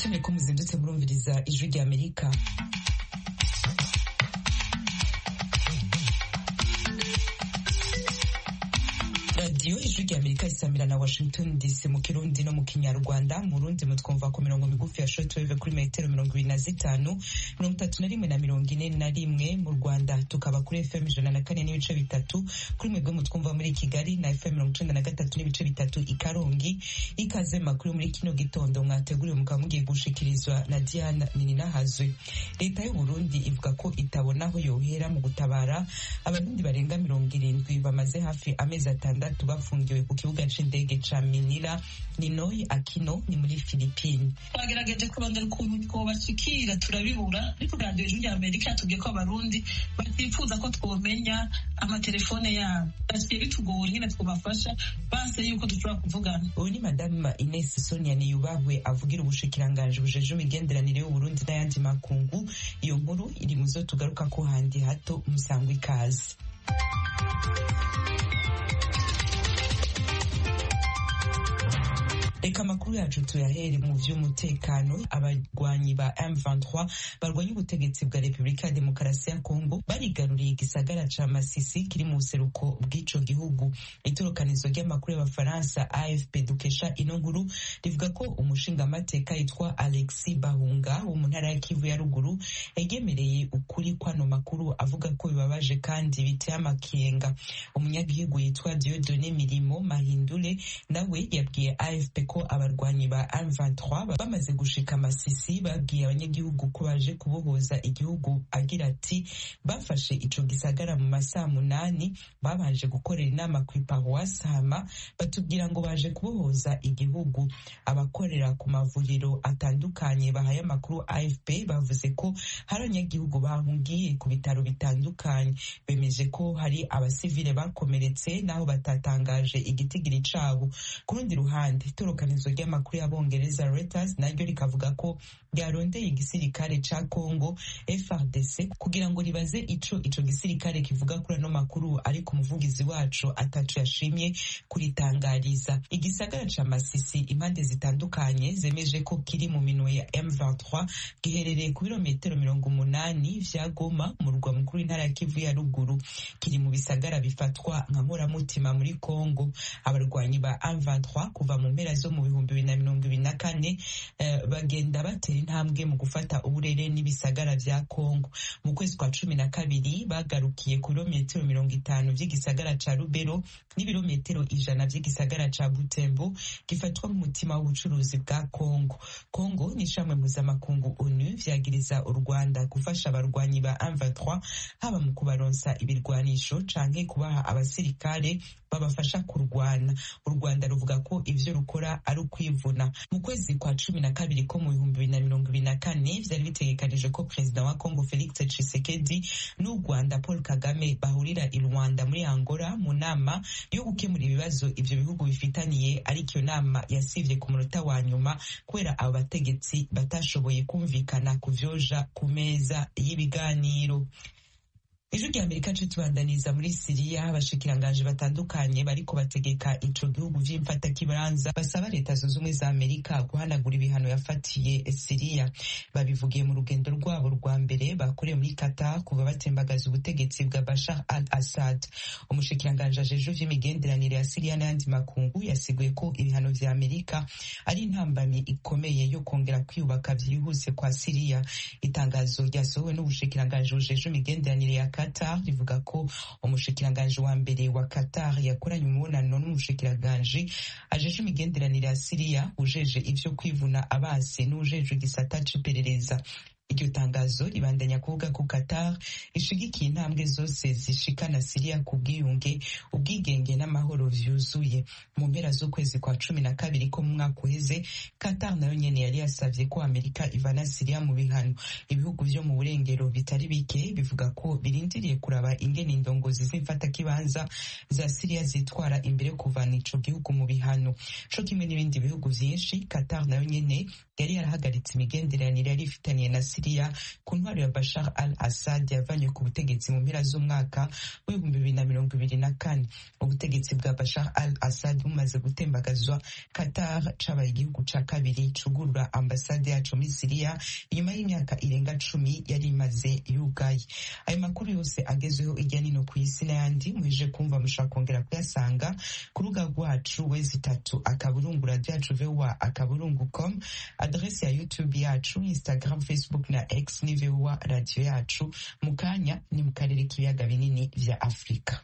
turashimye ko muzindutse murumviriza ijwi rya amerika radiyo ijwi rya amerika isamira na washington dc mu kirundi no mu kinyarwanda mu rundi mutwumva ku mirongo migufi ya shortwave kuri metero mirongo ibiri na zitanu mirongo itatu na rimwe na mirongo ine na rimwe mu rwanda tukaba kuri fm ijana na kane n'ibice bitatu kuri mwebwe mutwumva muri kigali na fm mirongo icenda na gatatu n'ibice bitatu i karongi ikaze makuru muri kino gitondo mwateguriwe mukaba mugiye gushikirizwa na diana nininahazwe leta y'uburundi ivuga ko itabona aho yohera mu gutabara abarundi barenga mirongo irindwi bamaze hafi amezi atandatu bafungiwe ku kibuga c'indege ca minira ninoyi akino ni muri filipine twagerageje kurondera ukuntu twobashikira turabibura ariko radiyo ijwi rya amerika yatubwiye ko abarundi batifuza ko twomenya amatelefone yabo basigaye bitugoye nyine twobafasha banse yuko dushobora kuvugana ubu ni madamu ines sonia niyubahwe avugira ubushikiranganji bujeje imigenderanire y'uburundi n'ayandi makungu iyo nkuru iri mu zo tugaruka ko handi hato musangwa ikaze reka amakuru yacu tuyahere mu vy'umutekano abarwanyi ba M23 barwanya ubutegetsi bwa Repubulika ya Demokarasi ya Kongo barigaruriye igisagara ca Masisi kiri mu buseruko bw'ico gihugu itorokanizo ry'amakuru y'abafaransa AFP dukesha ino nkuru rivuga ko umushingamateka yitwa Alexis Bahunga wo mu ntara ya Kivu ya ruguru yagemereye ukuri kwano makuru avuga ko bibabaje kandi biteye amakenga umunyagihugu yitwa Dieudonné Mirimo Mahindule nawe yabwiye AFP ko abarwanyi ba M23 bamaze gushika Masisi babwiye abanyagihugu ko baje kubohoza igihugu agira ati bafashe ico gisagara mu masaha munani babanje gukorera inama ku iparuwasi hama batubwira ngo baje kubohoza igihugu abakorera ku mavuriro atandukanye bahaye amakuru AFP bavuze ko hari abanyagihugu bahungiye ku bitaro bitandukanye bemeje ko hari abasivile bakomeretse naho batatangaje igitigiri cabo ku rundi ruhande itorokanizo ry'amakuru y'abongereza Reuters naryo rikavuga ko ryarondeye igisirikare ca Congo FRDC kugira ngo ribaze ico ico gisirikare kivuga kuri ano makuru ariko umuvugizi wacu ataco yashimye kuritangariza igisagara ca Masisi impande zitandukanye zemeje ko kiri mu minwe ya M23 giherereye ku birometero mirongo umunani vya Goma mu rwa mukuru w'intara ya Kivu ya ruguru kiri mu bisagara bifatwa nka muramutima muri Congo abarwanyi ba M23 kuva mu mpera zo mu bihumbi bibiri na mirongo ibiri na kane uh, bagenda batera intambwe mu gufata uburere n'ibisagara vya Congo mu kwezi kwa cumi na kabiri bagarukiye ku birometero mirongo itanu vy'igisagara ca Rubero n'ibirometero ijana vy'igisagara ca Butembo gifatwa nk'umutima w'ubucuruzi bwa Congo Congo ni ishamwe mpuzamakungu ONU vyagiriza u Rwanda gufasha abarwanyi ba M23 haba mu kubaronsa ibirwanisho canke kubaha abasirikare babafasha kurwana u Rwanda ruvuga ko ivyo rukora ari ukwivuna mu kwezi kwa cumi na kabiri ko mu bihumbi bibiri na mirongo ibiri na kane vyari bitegekanije ko perezida wa Congo Felix Tshisekedi n'u Rwanda Paul Kagame bahurira i Rwanda muri Angola mu nama yo gukemura ibibazo ivyo bihugu bifitaniye ariko iyo nama yasivye ku munota wa nyuma kubera abo bategetsi batashoboye kumvikana ku vyoja ku meza y'ibiganiro ijwi rya amerika nce tubandaniza muri siriya abashikiranganji batandukanye bariko bategeka ico gihugu vy'imfatakibanza basaba leta zunze ubumwe za amerika guhanagura ibihano yafatiye siriya babivugiye mu rugendo rwabo rwa mbere bakoreye muri qatar kuva batembagaza ubutegetsi bwa bashar al assad umushikiranganji ajejwe vy'imigenderanire ya siriya n'ayandi makungu yasiguye ko ibihano vya amerika ari intambamyi ikomeye yo kongera kwiyubaka vyihuse kwa siriya itangazo ryasohowe n'ubushikiranganji bujejwe imigenderanire ya Qatar rivuga ko umushikiranganji wa mbere wa Qatar yakoranye umubonano n'umushikiranganji ajeje imigenderanire ya Siriya ujeje ivyo kwivuna abasi n'ujeje igisata c'iperereza iryo tangazo ribandanya kuvuga ko Qatar ishigikiye intambwe zose zishikana Siriya ku bwiyunge ubwigenge n'amahoro vyuzuye mu mpera z'ukwezi kwa cumi na kabiri ko mu mwaka uheze Qatar nayo nyene yari yasavye ko Amerika ivana Siriya mu bihano ibihugu vyo mu burengero bitari bike bivuga ko birindiriye kuraba ingene indongozi z'imfatakibanza za Siriya zitwara imbere yo kuvana ico gihugu mu bihano co kimwe n'ibindi bihugu vyinshi Qatar nayo nyene yari yarahagaritse imigenderanire yari ifitaniye na Siriya siriya ku ntwaro ya bashar al assad yavanywe ku butegetsi mu mpera z'umwaka w'ibihumbi bibiri na mirongo ibiri na kane ubutegetsi bwa bashar al assad bumaze gutembagazwa qatar cabaye igihugu ca kabiri cugurura ambasade yacu muri siriya inyuma y'imyaka irenga cumi yari imaze yugaye ayo makuru yose agezweho ijya nino ku isi n'ayandi muheje kumva mushobora kongera kuyasanga ku rubuga rwacu wezi itatu akaburungu radiyo yacu voa akaburungu com adresi ya youtube yacu instagram facebook na x ni voa radiyo yacu mu kanya ni mu karere k'ibiyaga binini vya afurika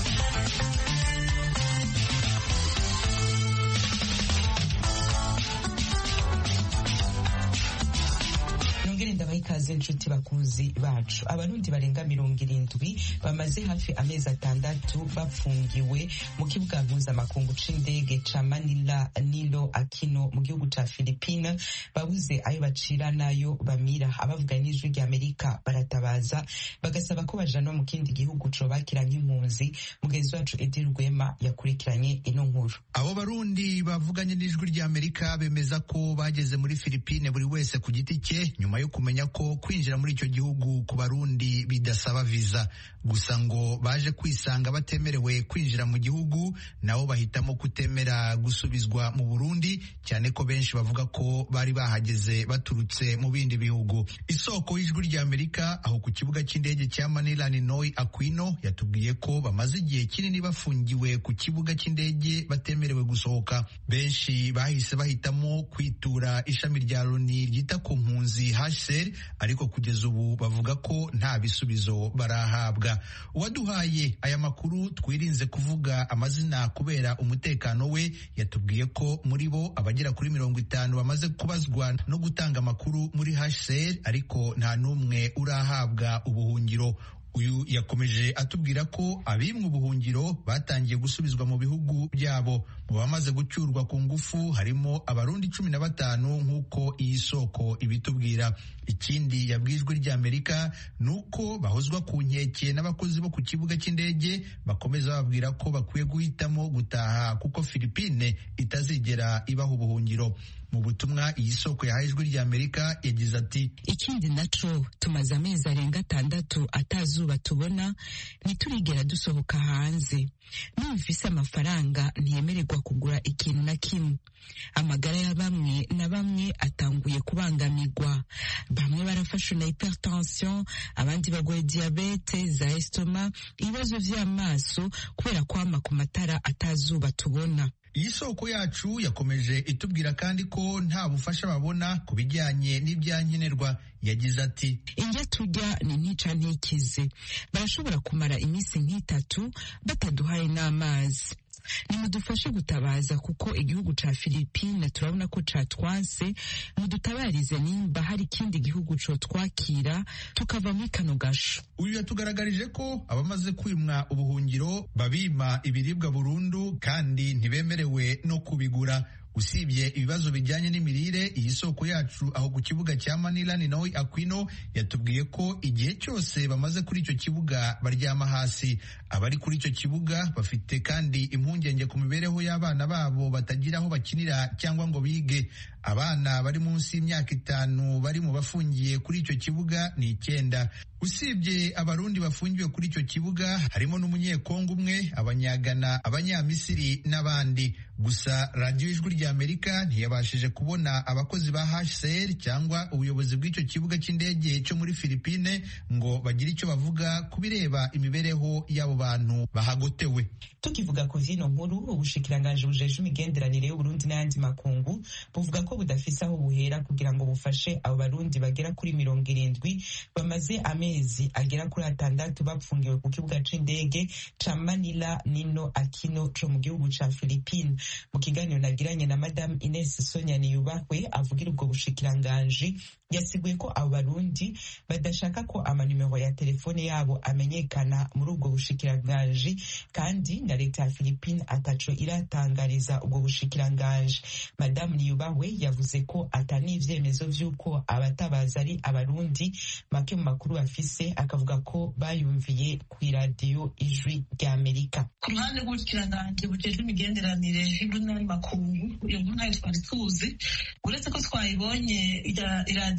nongere ndabaha ikaze inshuti bakunzi bacu abarundi barenga mirongo irindwi bamaze hafi amezi atandatu bafungiwe mu kibuga mpuzamakungu c'indege ca manila nilo akino mu gihugu ca filipine babuze ayo bacira n'ayo bamira abavuga n'ijwi rya amerika baratabaza bagasaba ko bajanwa mu kindi gihugu cobakira nk'impunzi mugenzi wacu edi rwema yakurikiranye ino nkuru abo barundi bavuganye n'ijwi rya amerika bemeza ko bageze muri filipine buri wese ku giti cye nyuma yo kumenya ko kwinjira muri icyo gihugu ku barundi bidasaba viza gusa ngo baje kwisanga batemerewe kwinjira mu gihugu nabo bahitamo kutemera gusubizwa mu burundi cyane ko benshi bavuga ko bari bahageze baturutse mu bindi bihugu isoko y'ijwi rya amerika aho ku kibuga cy'indege cya manila ninoy aquino yatubwiye ko bamaze igihe kinini bafungiwe ku kibuga cy'indege batemerewe gusohoka benshi bahise bahitamo kwitura ishami rya loni ryita ku mpunzi HCR ariko kugeza ubu bavuga ko nta bisubizo barahabwa uwaduhaye aya makuru twirinze kuvuga amazina kubera umutekano we yatubwiye ko muri bo abagera kuri mirongo itanu bamaze kubazwa no gutanga amakuru muri HCR ariko nta n'umwe urahabwa ubuhungiro uyu yakomeje atubwira ko abimwe ubuhungiro batangiye gusubizwa mu bihugu byabo mu bamaze gucyurwa ku ngufu harimo abarundi cumi na batanu nk'uko iyi soko ibitubwira ikindi yabwijwe ry'amerika ni uko bahozwa ku nkeke n'abakozi bo ku kibuga cy'indege bakomeza bababwira ko bakwiye guhitamo gutaha kuko filipine itazigera ibaha ubuhungiro mu butumwa iyi soko yahaye ijwi ry'amerika yagize ati ikindi naco tumaze amezi arenga atandatu atazuba tubona ntiturigera dusohoka hanze n'ubufise amafaranga ntiyemererwa kugura ikintu na kimwe amagara ya bamwe na bamwe atanguye kubangamirwa bamwe barafashwe na hypertension abandi bagoye diabete za estoma ibibazo vy'amaso kubera kwama ku matara atazuba tubona iyi soko yacu yakomeje itubwira kandi ko nta bufasha babona ku bijyanye n'ibyankenerwa yagize ati indya turya ni ntica ntikize barashobora kumara iminsi nk'itatu bataduhaye n'amazi nimudufashe gutabaza kuko igihugu ca Filipine turabona ko catwanse mudutabarize nimba hari ikindi gihugu cotwakira tukava muri kano gasho uyu yatugaragarije ko abamaze kwimwa ubuhungiro babima ibiribwa burundu kandi ntibemerewe no kubigura usibye ibibazo bijyanye n'imirire iyi soko yacu aho ku kibuga cya manila ni nawe aquino yatubwiye ko igihe cyose bamaze kuri icyo kibuga baryama hasi abari kuri icyo kibuga bafite kandi impungenge ku mibereho y'abana babo batagira aho bakinira cyangwa ngo bige abana bari munsi y'imyaka itanu bari mu bafungiye kuri icyo kibuga ni icyenda usibye abarundi bafungiwe kuri icyo kibuga harimo n'umunyekongo umwe abanyagana abanyamisiri n'abandi gusa radiyo ijwi rya amerika ntiyabashije kubona abakozi ba hcr cyangwa ubuyobozi bw'icyo kibuga cy'indege cyo muri filipine ngo bagire icyo bavuga ku bireba imibereho y'abo bantu bahagotewe tukivuga ku vyino nkuru ubushikiranganji bujeje imigenderanire y'uburundi n'ayandi makungu buvuga ko budafise aho buhera kugira ngo bufashe abo barundi bagera kuri mirongo irindwi bamaze amezi agera kuri atandatu bapfungiwe ku kibuga c'indege ca manila nino akino co mu gihugu ca filipine mu kiganiro nagiranye na madamu ines sonia niyubahwe avugira ubwo bushikiranganji yasiguye ko abo barundi badashaka ko amanimero ya telefone yabo amenyekana muri ubwo bushikiranganji kandi na leta ya Philippine ataco iratangariza ubwo bushikiranganji madamu niyubahwe yavuze ko atani ivyemezo vy'uko abatabaza ari abarundi make mu makuru bafise akavuga ko bayumviye kw'iradiyo ijwi rya amerika ku ruhande rw'ubushikiranganje bujejwe imigenderanire y'ubundi n'andi makungu iyo nkuru ntayo twari tuzi uretse ko twayibonye iradiyo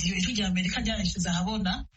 iradiyo ijwi rya amerika ryarashyize ahabona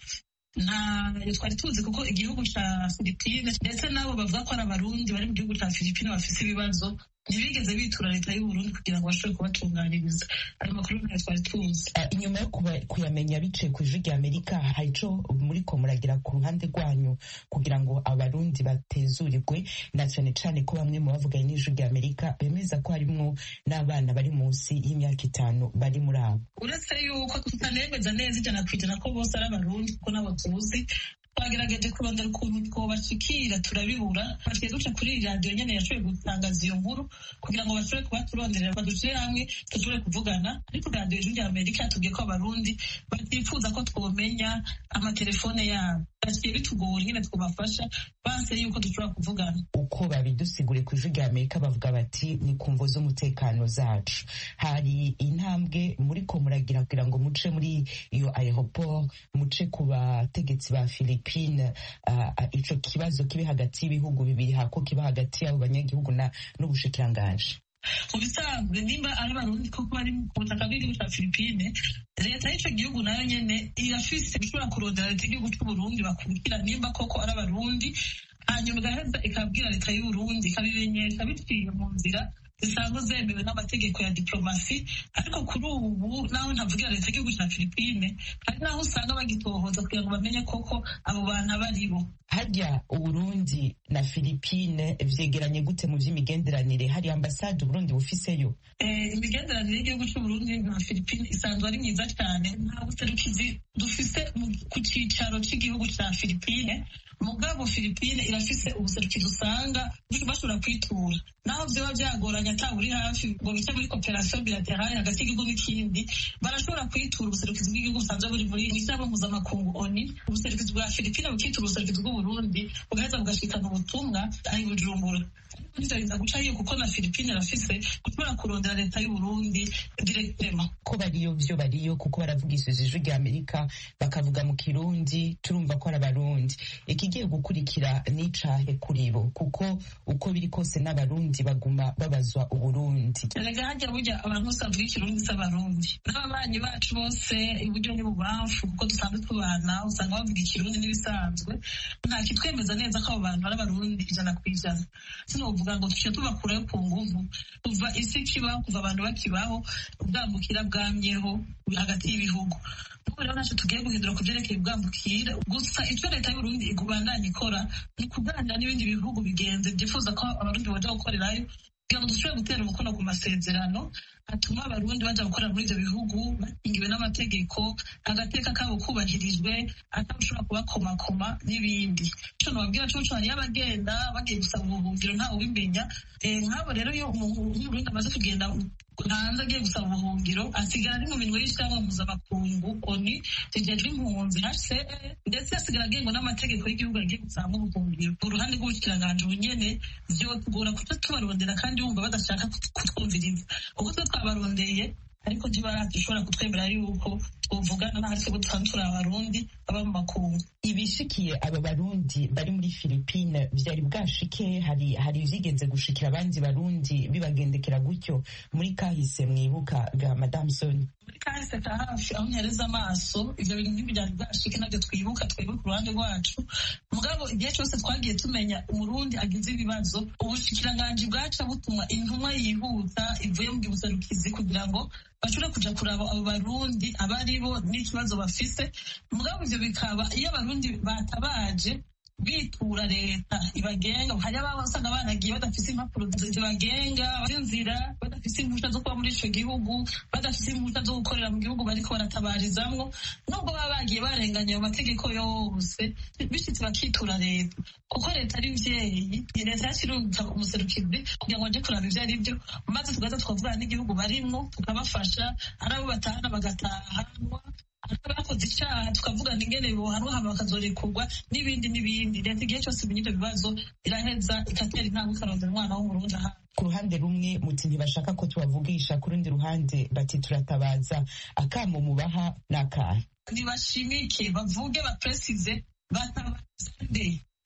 ntayo twari tuzi kuko igihugu cya filipine ndetse n'abo bavuga ko ari abarundi bari mu gihugu cya filipine bafite ibibazo ntibigeze bitura leta y'uburundi kugira ngo bashobore kubatunganyiriza ayo makuru ntayo twari tuzi inyuma yo kuyamenya biciye ku ijwi rya amerika hari ico muriko muragira ku ruhande rwanyu kugira ngo abarundi batezurirwe na cane cane ko bamwe mu bavuganye n'ijwi rya amerika bemeza ko harimwo n'abana bari munsi y'imyaka itanu bari muri abo uretse yuko tutanemeza neza ijana ku ijana ko bose ari abarundi kuko nabo tuzi twagerageje kurondera ukuntu twobashikira turabibura twaciye duca kuri iyi radiyo nyene yashoboye gutangaza iyo nkuru kugira ngo bashobore kuba turonderera badushire hamwe dushobore kuvugana ariko radiyo ijwi rya amerika yatubwiye ko abarundi batifuza ko twomenya amatelefone yabo baciye bitugora nyene twobafasha banse yuko dushobora kuvugana uko babidusigure ku ijwi rya amerika bavuga bati ni ku mvo z'umutekano zacu hari intambwe muriko muragira kugira ngo muce muri iyo aeroport muce ku bategetsi ba philippine uh, ico kibazo kibe hagati y'ibihugu bibiri hako kiba hagati y'abo banyagihugu n'ubushikirangaje mu bisanzwe nimba ari abarundi koko bari ku butaka bw'igihugu cya filipine leta y'ico gihugu nayo nyene irafise ishobora kurondera leta y'igihugu c'uburundi bakurikira nimba koko ari abarundi hanyuma igaheza ikabwira leta y'uburundi ikabimenyesha biciye mu nzira zisanzwe zemewe n'amategeko ya diplomasi ariko kuri ubu naho ntavugira leta y'igihugu cya filipine hari naho usanga bagitohoza kugira ngo bamenye koko abo bantu aba ari bo harya uburundi na filipine vyegeranye gute mu vy'imigenderanire hari ambasade uburundi bufiseyo imigenderanire y'igihugu c'uburundi na filipine isanzwe ari myiza cyane nta buserukizi dufise ku cicaro c'igihugu ca filipine mugabo filipine irafise ubuserukizi usanga bashobora kwitura naho vyoba vyagoranye ata uri hafi ngo bice muri koperasiyo bilaterale hagati y'igihugu n'ikindi barashobora kwitura ubuserukizi bw'igihugu busanzwe buri muri mw'ishyirahamwe mpuzamakungu oni ubuserukizi bwa filipine bukitura ubuserukizi bw'uburundi bugaheza bugashikana ubutumwa aho i bujumbura biza guca hiyo kuko na filipine irafise gushobora kurondera leta y'uburundi direktema ko bariyo vyo bariyo kuko baravugishije ijwi rya amerika bakavuga mu kirundi turumva ko ari abarundi ikigiye gukurikira n'icahe kuri bo kuko uko biri kose n'abarundi baguma babazwa uburundi erega harya burya abantu bose bavuga ikirundi s'abarundi n'ababanyi bacu bose iburyo n'ibubamfu kuko dusanzwe tubana usanga bavuga ikirundi n'ibisanzwe nta kitwemeza neza ko abo bantu ari abarundi ijana ku ijana sinovuga ngo tuce tubakurayo ku nguvu kuva isi kibaho kuva abantu bakibaho ubwambukira bwamyeho hagati y'ibihugu ubu rero ntacyo tugiye guhindura ku byerekeye ubwambukira gusa icyo leta y'uburundi igubandanya ikora ni ukuganira n'ibindi bihugu bigenze byifuza ko abarundi baja gukorerayo kugira ngo dushobore gutera umukono ku masezerano atuma abarundi baja gukorera muri ivyo bihugu bakingiwe n'amategeko agateka kabo kubahirijwe atawushobora kubakomakoma n'ibindi ico nobabwira coco hariyo abagenda bagiye gusaba ubuhungiro ntawe ubimenya nk'abo rero iyo umurundi amaze kugenda hanze agiye gusaba ubuhungiro asigara ari mu minwe y'ishyirahamwe mpuzamakungu oni rijejwe impunzi hcr ndetse asigara agengwa n'amategeko y'igihugu agiye gusaba ubuhungiro uruhande rw'ubushikiranganje ubunyene vyotugora kuca tubarondera kandi bumva badashaka kutwumviriza kuko twe twabarondeye ariko ntibaradushobora kutwemera yuko twovugana n'ahari twebwe dusanzwe turi abarundi baba mu makungu ibishikiye aba barundi bari muri filipine vyari bwashike hari hari vyigeze gushikira abandi barundi bibagendekera gutyo muri kahise mwibuka ga madame soni muri kahise ka hafi aho nyereza amaso ivyo bintu ntibyari bwashike navyo twibuka twebwe ku ruhande rwacu mugabo igihe cose twagiye tumenya umurundi agize ibibazo ubushikiranganji bwaca butuma intumwa yihuta ivuye mu gibuserukizi kugira ngo bashobore kuja kuraba abo barundi abari bo n'ikibazo bafise mugabo ivyo bikaba iyo abarundi batabaje bitura leta ibagenga hari ababa usanga banagiye badafise impapuro zibagenga inzira badafise impushya zo kuba muri ico gihugu badafise impushya zo gukorera mu gihugu bariko baratabarizamwo nubwo baba bagiye barenganya ayo mategeko yose bishitse bakitura leta kuko leta ari mvyeyi leta yashirunga umuserukizi kugira ngo aje kuraba ivyo ari vyo maze tugaza tukavugana n'igihugu barimwo tukabafasha ari abo batahana bagatahanwa abakoze icyaha tukavugana ingene bohanwa hama bakazorekurwa n'ibindi n'ibindi leta igihe cyose imenya ivyo bibazo iraheza igatera intambwe ikarondera umwana w'umurundi ahandi ku ruhande rumwe muti ntibashaka ko tubavugisha ku rundi ruhande bati turatabaza akamo mubaha n'akahe ntibashimike bavuge bapresize batabaza nde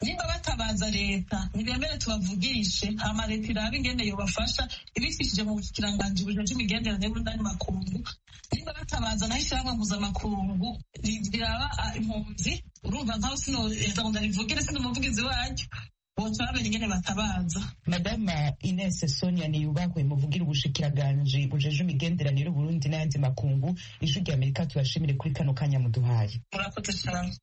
nimba batabaza leta ntibemere tubavugishe hama leta irabe ingene yobafasha ibicishije mu bukiranganji bujeje imigenderanire y'ubundani makungu nimba batabaza naho ishyirahamwe mpuzamakungu riraba impunzi urumva nkaho sinoheza ngo ndarivugire sindi umuvugizi waryo bose bamenye ingene batabaza madama ines sonia niyubahwe muvugira ubushikiranganje bujeje imigenderanire y'uburundi n'ayandi makungu ijwi rya amerika tubashimire kuri kano kanya muduhaye murakoze cyane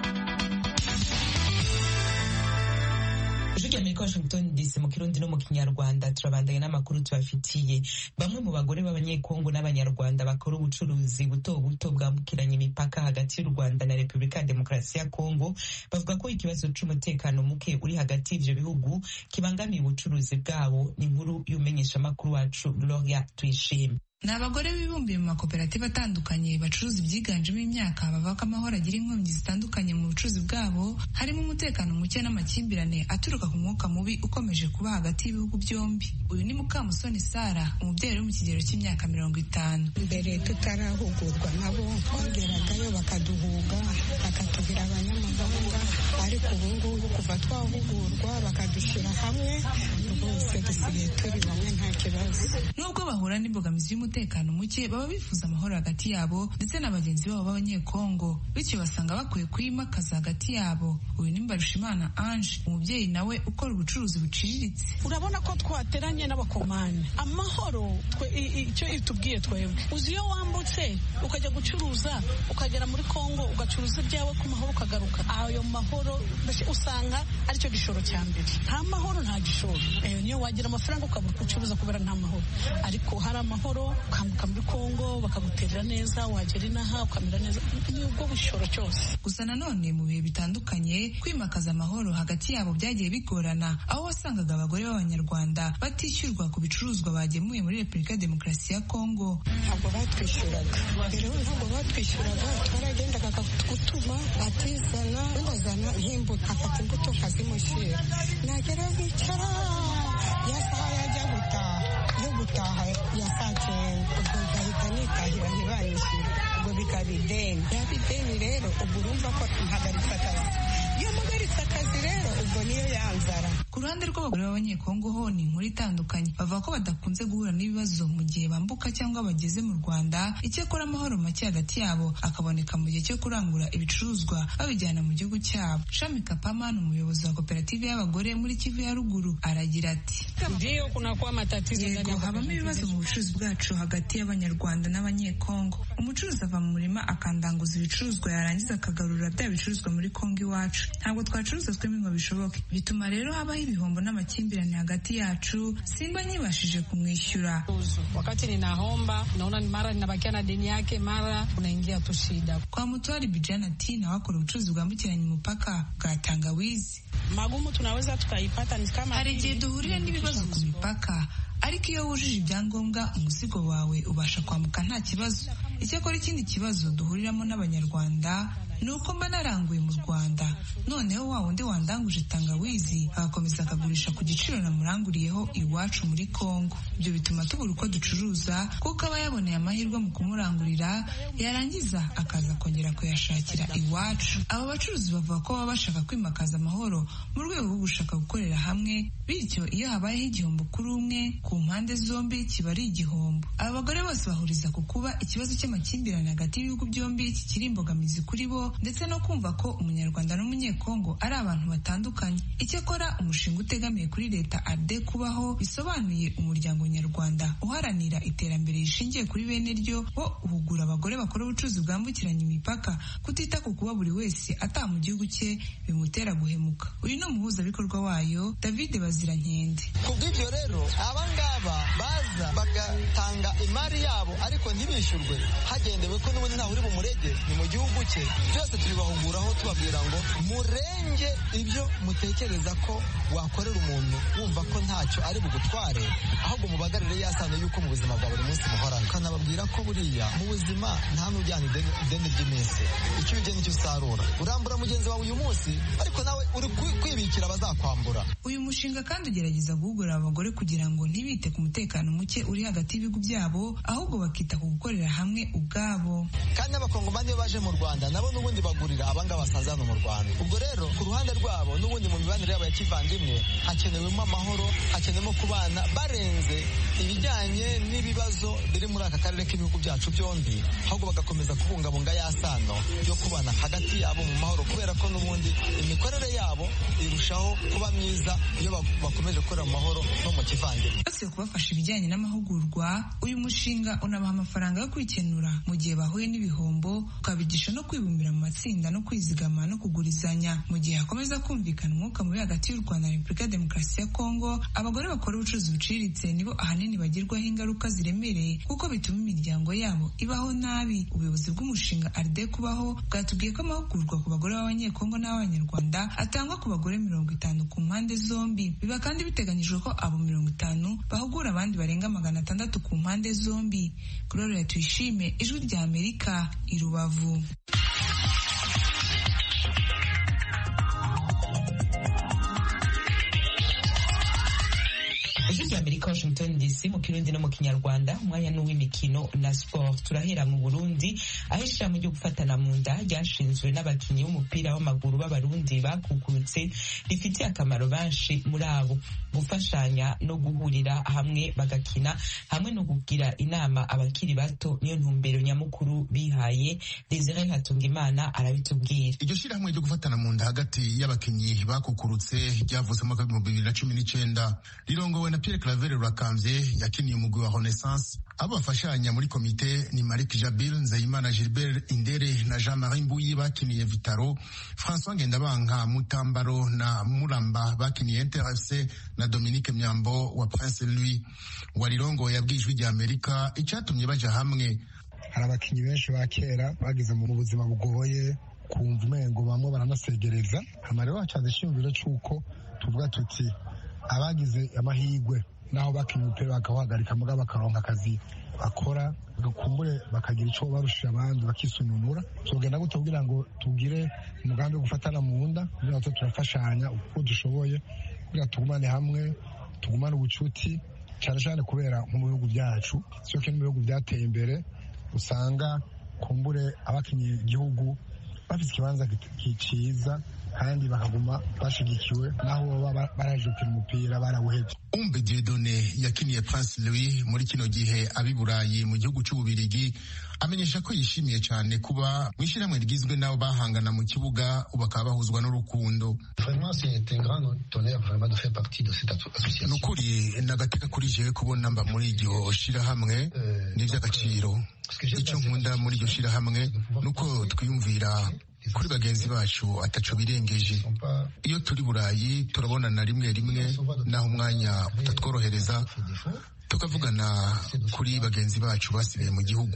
ijwi rya amerika washington dc mu kirundi no mu kinyarwanda turabandanya n'amakuru tubafitiye bamwe mu bagore b'abanyekongo n'abanyarwanda bakora ubucuruzi buto buto bwambukiranya imipaka hagati y'u rwanda na repubulika ya demokarasi ya kongo bavuga ko ikibazo c'umutekano muke uri hagati y'ivyo bihugu kibangamiye ubucuruzi bwabo ni inkuru y'umenyeshamakuru wacu gloria tuyishime ni abagore bibumbiye mu makoperative atandukanye bacuruza ibyiganjemo imyaka bavuga ko amahoro agira inkomyi zitandukanye mu bucuruzi bwabo harimo umutekano muke n'amakimbirane aturuka ku mwuka mubi ukomeje kuba hagati y'ibihugu byombi uyu ni mukamusoni sara umubyeyi uri mu kigero cy'imyaka mirongo itanu mbere tutarahugurwa nabo twageragayo bakaduhuga bakatubwira abanyamahanga ariko ubu ngubu kuva twahugurwa bakadushyira hamwe rwose dusigaye turi bamwe nta kibazo nubwo bahura n'imbogamizi y'umutekano muke baba bifuza amahoro hagati yabo ndetse na bagenzi babo b'abanyekongo bityo basanga bakwiye kuyimakaza hagati yabo uyu ni mbarushimana ange umubyeyi nawe ukora ubucuruzi buciriritse urabona ko twateranye n'abakomani amahoro icyo itubwiye twebwe uzi iyo wambutse ukajya gucuruza ukagera muri kongo ugacuruza ibyawe ku mahoro ukagaruka ayo mahoro usanga aricyo gishoro cya mbere nta mahoro nta gishoro niyo wagira amafaranga ukabura gucuruza kubera nta mahoro ariko hari amahoro ukambuka muri kongo bakaguterera neza wagera inaha ukamera neza ni ubwo bushoro cyose gusa nanone mu bihe bitandukanye kwimakaza amahoro hagati yabo byagiye bigorana aho wasangaga abagore b'abanyarwanda batishyurwa ku bicuruzwa bagemuye muri repubulika ya demokarasi ya kongo ntabwo batwishyuraga rero ntabwo batwishyuraga twaragendaga gutuma atizana bazana nk'imbuto afata imbuto nkazimushyira nagera nkicara ya saha yajya gutaha yo gutaha ya saa cyenda ubwo ngahita nitahira ntibanyishyure ubwo bikaba ideni yaba ideni rero ubwo urumva ko mpagaritse akazi iyo mpagaritse akazi rero ubwo niyo yanzara ku ruhande rw'abagore b'abanyekongo ho ni inkuru itandukanye bavuga ko badakunze guhura n'ibibazo mu gihe bambuka cyangwa bageze mu rwanda icyakora amahoro make hagati yabo akaboneka mu gihe cyo kurangura ibicuruzwa babijyana mu gihugu cyabo shami kapama ni umuyobozi wa koperative y'abagore muri kivu ya ruguru aragira ati yego habamo ibibazo mu bucuruzi bwacu hagati y'abanyarwanda n'abanyekongo umucuruzi ava mu murima akandanguza ibicuruzwa yarangiza akagarura bya bicuruzwa muri kongo iwacu ntabwo twacuruza twembi ngo bishoboke bituma rero habaho ibihombo n'amakimbirane hagati yacu simba nyibashije kumwishyura wakati ninaomba naona mara ninabakia na deni yake mara unaingia tu shida kwa mutwari bijana ati nawe akora ubucuruzi bwambukiranya umupaka bwa tangawizi magumu tunaweza tukaipata ni kama hari igihe duhurira n'ibibazo ku mipaka ariko iyo wujuje ibyangombwa umuzigo wawe ubasha kwambuka nta kibazo icyakora ikindi kibazo duhuriramo n'abanyarwanda ni uko mba naranguye mu rwanda noneho wa wundi wandanguje tangawizi agakomeza akagurisha ku giciro namuranguriyeho iwacu muri kongo ibyo bituma tubura uko ducuruza kuko aba yaboneye amahirwe mu kumurangurira yarangiza akaza kongera kuyashakira iwacu aba bacuruzi bavuga ko baba bashaka kwimakaza amahoro mu rwego rwo gushaka gukorera hamwe bityo iyo habayeho igihombo kuri umwe ku mpande zombi kiba ari igihombo aba bagore bose bahuriza ku kuba ikibazo cy'amakimbirane hagati y'ibihugu byombi kikiri imbogamizi kuri bo ndetse no kumva ko umunyarwanda n'umunyekongo ari abantu batandukanye icyakora umushinga utegamiye kuri leta arde kubaho bisobanuye umuryango nyarwanda uharanira iterambere rishingiye kuri bene ryo wo uhugura abagore bakora ubucuruzi bwambukiranya imipaka kutita ku kuba buri wese ataha mu gihugu cye bimutera guhemuka uyu ni umuhuzabikorwa wayo david bazirankende ku bw'ibyo rero abangaba baza bagatanga imari yabo ariko ntibishyurwe hagendewe ko n'ubundi ntawe uri bumurege ni mu gihugu cye byose tubibahuguraho tubabwira ngo murenge ibyo mutekereza ko wakorera umuntu wumva ko ntacyo ari bugutware ahubwo mubagarire yasano yuko mu buzima bwa buri munsi muhorana ukanababwira ko buriya mu buzima nta n'ujyana ideni ry'iminsi icyo ujya nicyo usarura urambura mugenzi wawe uyu munsi ariko nawe uri kwibikira abazakwambura uyu mushinga kandi ugerageza guhugura abagore kugira ngo ntibite ku mutekano muke uri hagati y'ibihugu byabo ahubwo bakita ku gukorera hamwe ubwabo kandi n'abakongomani iyo baje mu rwanda nabo n'ubundi bagurira abangaba basanze hano mu rwanda ubwo rero ku ruhande rwabo n'ubundi mu mibanire yabo ya kivandimwe hakenewemo amahoro hakenewemo kubana barenze ibijyanye n'ibibazo biri muri aka karere k'ibihugu byacu byombi ahubwo bagakomeza kubungabunga ya sano yo kubana hagati yabo mu mahoro kubera ko n'ubundi imikorere yabo irushaho kuba myiza iyo bakomeje gukorera mu mahoro no mu kivandimwe uretse kubafasha ibijyanye n'amahugurwa uyu mushinga unabaha amafaranga yo kwikenura mu gihe bahuye n'ibihombo ukabigisha no kwibumbira mu matsinda no kwizigama no kugurizanya mu gihe hakomeza kumvikana umwuka mubi hagati y'u Rwanda na Repubulika ya Demokarasi ya Kongo abagore bakora ubucuruzi buciriritse nibo ahanini bagirwaho ingaruka ziremereye kuko bituma imiryango yabo ibaho nabi ubuyobozi bw'umushinga aride kubaho bwatubwiye ko amahugurwa ku bagore b'abanyekongo n'abanyarwanda atangwa ku bagore mirongo itanu ku mpande zombi biba kandi biteganyijwe ko abo mirongo itanu bahugura abandi barenga magana atandatu ku mpande zombi Gloria Tuyishime ijwi rya Amerika i Rubavu ijwi rya amerika washington dc mu kirundi no mu kinyarwanda umwanya n'uw'imikino na sport turahera mu burundi aho ishirahamwe ryo gufatana mu nda ryashinzwe n'abakinnyi b'umupira w'amaguru b'abarundi bakukurutse rifitiye akamaro benshi muri abo gufashanya no guhurira hamwe bagakina hamwe no kugira inama abakiri bato niyo ntumbero nyamukuru bihaye desire hatungimana arabitubwira iryo shirahamwe ryo gufatana mu nda hagati y'abakinnyi bakukurutse ryavuze mu mwaka w'ibihumbi bibiri na cumi n'icenda rirongowe na Pierre Claver Rurakamvye yakiniye umugwi wa Renaissance abo bafashanya muri komite ni Malik Jabil Nzeyimana Gilbert Indere na Jean-Marie Mbuyi bakiniye Vitaro François Ngendabanka Mutambaro na Muramba bakiniye Interfc na Dominique Myambo wa Prince Louis warirongoye yabwijwe rya Amerika icyatumye baja hamwe hari abakinnyi benshi ba kera bageze mu buzima bugoye kumva umengo bamwe baranasegereza hama rero hacaza ishingiro c'uko tuvuga tuti abagize amahirwe naho bakinnye umupira bakawuhagarika muga bakaronka akazi bakora bagakumbure bakagira icyo barushije abandi bakisununura tugenda gute kugira ngo tugire umugambi wo gufatana mu nda kugira ngo turafashanya uko dushoboye kugira tugumane hamwe tugumane ubucuti cyane cyane kubera nko mu bihugu byacu sio ko mu bihugu byateye imbere usanga kumbure abakinnye igihugu bafite ikibanza cyiza kandi bakaguma bashigikiwe naho baba barajukira umupira barawuhebye umbe diedone yakiniye prince louis muri kino gihe abi burayi mu gihugu cy'ububirigi amenyesha ko yishimiye cyane kuba mu ishyirahamwe rigizwe n'abo bahangana mu kibuga ubu bakaba bahuzwa n'urukundo ni ukuri n'agateka kuri jewe kubona mba muri iryo shyirahamwe ni iby'agaciro icyo nkunda muri iryo shyirahamwe ni uko twiyumvira kuri bagenzi bacu ataco birengeje iyo turi burayi turabonana rimwe rimwe naho umwanya utatworohereza tukavugana kuri bagenzi bacu basigaye mu gihugu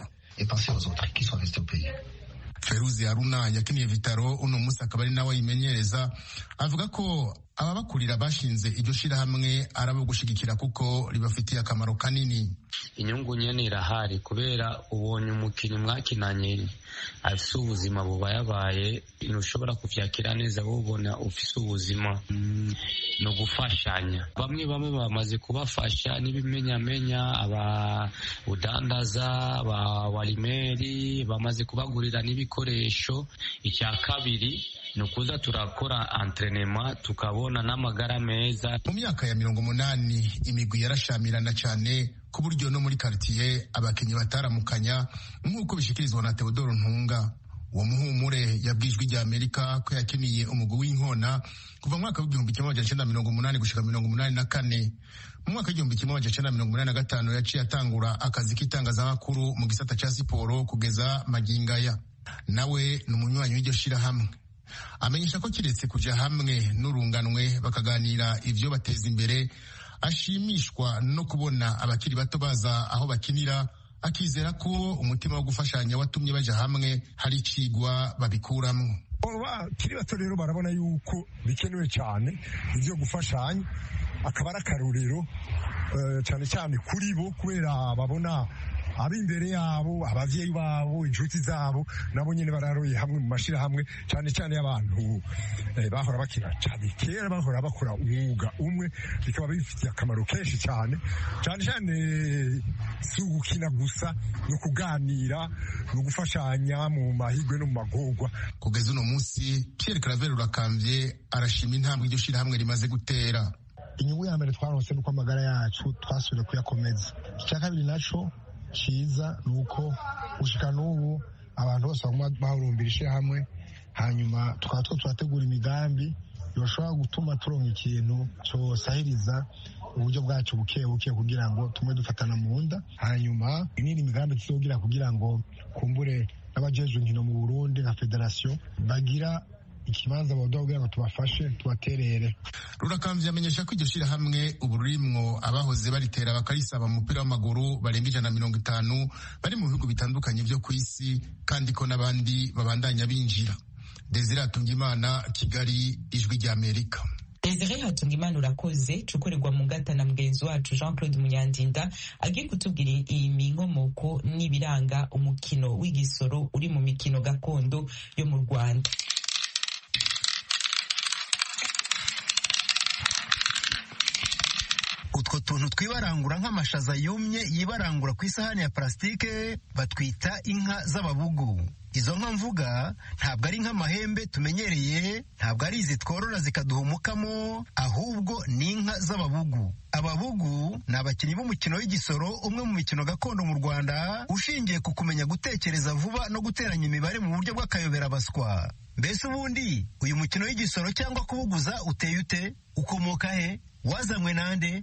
feruzi haruna yakiniye vitaro uno munsi akaba ari nawe ayimenyereza avuga ko ababakurira bashinze iryo shirahamwe ari abo gushigikira kuko ribafitiye akamaro kanini inyungu nyene irahari kubera ubonye umukinnyi mwakinanye afise ubuzima bubayabaye ntushobora kuvyakira neza wubona ufise ubuzima mm, no gufashanya bamwe bamwe bamaze kubafasha n'ibimenyamenya aba udandaza aba warimeri bamaze kubagurira n'ibikoresho icya kabiri ni ukuza turakora entrenema tukabona n'amagara meza mu myaka ya mirongo umunani imigwi yarashamirana cyane ku buryo no muri karitiye abakinnyi bataramukanya nk'uko bishikirizwa na Theodore Ntunga uwo muhumure yabwijwe rya Amerika ko yakiniye umugwi w'inkona kuva mu mwaka w'igihumbi kimwe magana cyenda mirongo umunani gushika mirongo umunani na kane mu mwaka w'igihumbi kimwe magana cyenda mirongo umunani na gatanu yaciye atangura akazi k'itangazamakuru mu gisata cya siporo kugeza magingaya nawe ni umunywanyi w'iryo shirahamwe amenyesha ko kiretse kuja hamwe n'urunganwe bakaganira ivyo bateza imbere ashimishwa no kubona abakiri bato baza aho bakinira akizera ko umutima wo gufashanya watumye baja hamwe hari icigwa babikuramwo bakiri bato rero barabona yuko bikenewe cyane ivyo gufashanya akaba ari akarorero cyane cyane kuri bo kubera babona ab'imbere yabo abavyeyi babo inshuti zabo nabo nyene bararoye hamwe mu mashirahamwe cyane cyane y'abantu eh, bahora bakina cyane kera bahora bakora umwuga umwe bikaba bifitiye akamaro kenshi cyane cyane cyane si ugukina gusa ni ukuganira ni ugufashanya mu mahigwe no mu magorwa kugeza uno munsi Pierre Claver Urakambye arashima intambwe iryo shirahamwe rimaze gutera inyungu ya mbere twaronse nuko amagara yacu twasubiye kuyakomeza icya kabiri naco ciza ni uko gushika n'ubu abantu bose baguma bahurumbira ishyirahamwe hanyuma tukaba two turategura imigambi yoshobora gutuma turonka ikintu cyosahiriza uburyo bwacu buke buke kugira ngo tumwe dufatana mu nda hanyuma inini migambi tuzogira kugira ngo kumbure n'abajejwe inkino mu burundi nka federasiyo bagira ikibanza baduha kugira ngo tubafashe tubaterere rurakamvye amenyesha ko iryo shirahamwe ubu rurimwo abahoze baritera bakarisaba mu mupira w'amaguru barenga ijana na mirongo itanu bari mu bihugu bitandukanye vyo ku isi kandi ko n'abandi babandanya binjira desire atungimana kigali ijwi ry'amerika Desire Hatungimana urakoze cukorerwa mu ngata na mugenzi wacu Jean Claude Munyandinda agiye kutubwira iyi nkomoko n'ibiranga umukino w'igisoro uri mu mikino gakondo yo mu Rwanda utwo tuntu twibarangura nk'amashaza yumye yibarangura ku isahani ya parasitike batwita inka z'ababugu izo nka mvuga ntabwo ari nk'amahembe tumenyereye ntabwo ari izi tworora zikaduha umukamo ahubwo ni inka z'ababugu ababugu ni abakinnyi b'umukino w'igisoro umwe mu mikino gakondo mu rwanda ushingiye ku kumenya gutekereza vuba no guteranya imibare mu buryo bw'akayoberabaswa mbese ubundi uyu mukino w'igisoro cyangwa kubuguza uteye ute ukomoka he wazanywe nande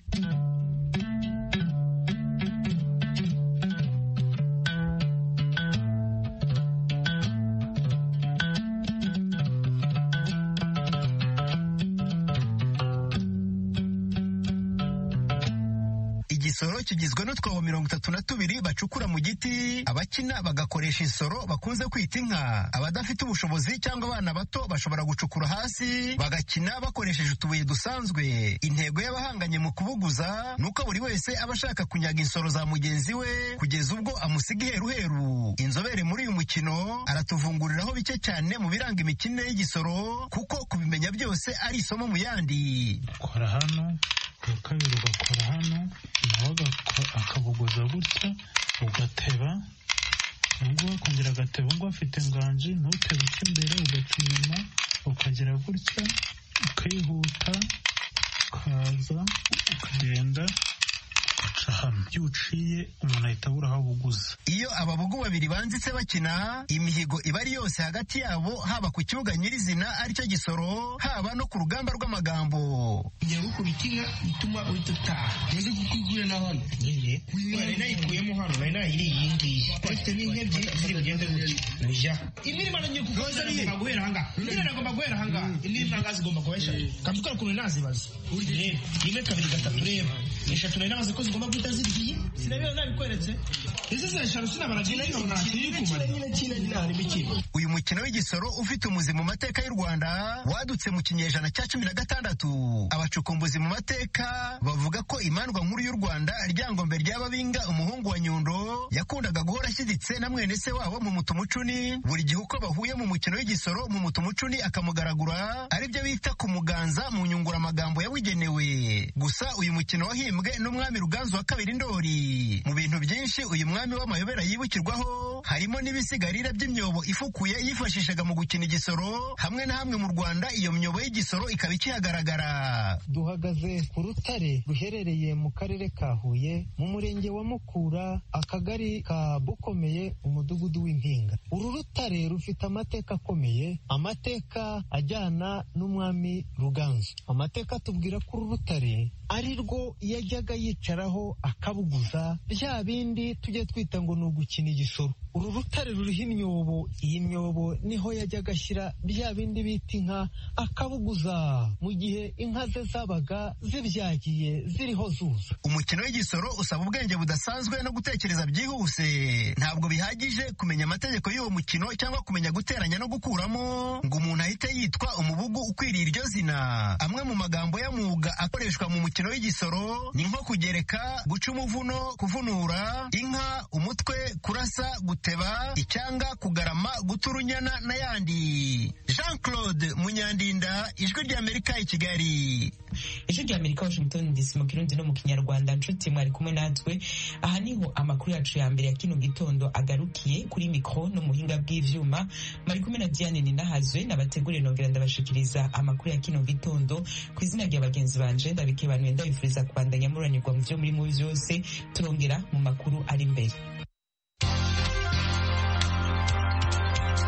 igisoro kigizwe n'utwobo mirongo itatu na tubiri bacukura mu giti abakina bagakoresha insoro bakunze kwita inka abadafite ubushobozi cyangwa abana bato bashobora gucukura hasi bagakina bakoresheje utubuye dusanzwe intego y'abahanganye mu kubuguza ni uko buri wese aba ashaka kunyaga insoro za mugenzi we kugeza ubwo amusiga iheruheru inzobere muri uyu mukino aratuvunguriraho bike cyane mu biranga imikinire y'igisoro kuko kubimenya byose ari isomo mu yandi kora hano uwa kabiri ugakora hano nawe akabuguza gutya ugateba ubwo akongera agateba ubwo afite inganji ntutebe icyo imbere ugaca inyuma ukagera gutya ukihuta ukaza ukagenda ugaca hano iyo uciye umuntu ahita abura aho abuguza iyo ababugu babiri banzitse bakina imihigo iba ari yose hagati yabo haba ku kibuga nyirizina aricyo gisoro haba no ku rugamba rw'amagambo ngiye gukubita inka ituma uhita utaha nzi kuko iguye na hano nyine nari nayikuyemo hano nari nayiriye iyi ngiyi bafite n'inka ebyiri ziri bugende gutya ujya imwe irimo ngiye kuguza nagomba guhera ahangaha indi nagomba guhera ahangaha indi nanga zigomba kuba eshatu kamutwara ukuntu nazibaza reba rimwe kabiri gatatu reba eshatu nari nabaze ko zigomba guhita ziriye sinabera nabikweretse ese se eshanu sinabaragira nkabona uyu mukino w'igisoro ufite umuzi mu mateka y'u rwanda wadutse mu kinyejana cya cumi na gatandatu abacukumbuzi mu mateka bavuga ko imandwa nkuru y'u rwanda ryangombe ry'ababinga umuhungu wa nyundo yakundaga guhora ashyiditse na mwene se wabo mu mutumucuni buri gihe uko bahuye mu mukino w'igisoro mu mutumucuni akamugaragura aribyo bita kumuganza mu nyunguramagambo yabugenewe gusa uyu mukino wahimbwe n'umwami ruganzu wa kabiri ndori mu bintu byinshi uyu mwami w'amayobera yibukirwaho harimo n'ibisigarira by'imyobo ifukuye yifashishaga mu gukina igisoro hamwe na hamwe mu rwanda iyo myobo y'igisoro ikaba ikihagaragara duhagaze ku rutare ruherereye mu karere ka huye mu murenge wa mukura akagari ka bukomeye umudugudu w'impinga uru rutare rufite amateka akomeye amateka ajyana n'umwami ruganzu amateka atubwira ko uru rutare ari rwo yajyaga yicaraho akabuguza bya bindi tujya twita ngo ni ugukina igisoro uru rutare ruriho imyobo iyi myobo niho yajyaga ashyira bya bindi bita inka akabuguza mu gihe inka ze zabaga zibyagiye ziriho zuza umukino w'igisoro usaba ubwenge budasanzwe no gutekereza byihuse ntabwo bihagije kumenya amategeko y'uwo mukino cyangwa kumenya guteranya no gukuramo ngo umuntu ahite yitwa umubugu ukwiriye iryo zina amwe mu magambo y'amwuga akoreshwa mu mukino w'igisoro ni nko kugereka guca umuvuno kuvunura inka umutwe kurasa guteba icyanga kugarama guta urunyana n'ayandi jean claude munyandinda ijwi ry'amerika i kigali ijwi ry'amerika washington dc mu kirundi no mu kinyarwanda nshuti mwari kumwe natwe aha niho amakuru yacu ya mbere ya kino gitondo agarukiye kuri mikoro no muhinga bw'ivyuma mwari kumwe na diane ninahazwe nabateguriye nongera ndabashikiriza amakuru ya kino gitondo ku izina rya bagenzi banje ndabikebanuye ndabifuriza kubandanya muranirwa mu vyo muri mu vyose turongera mu makuru ari imbere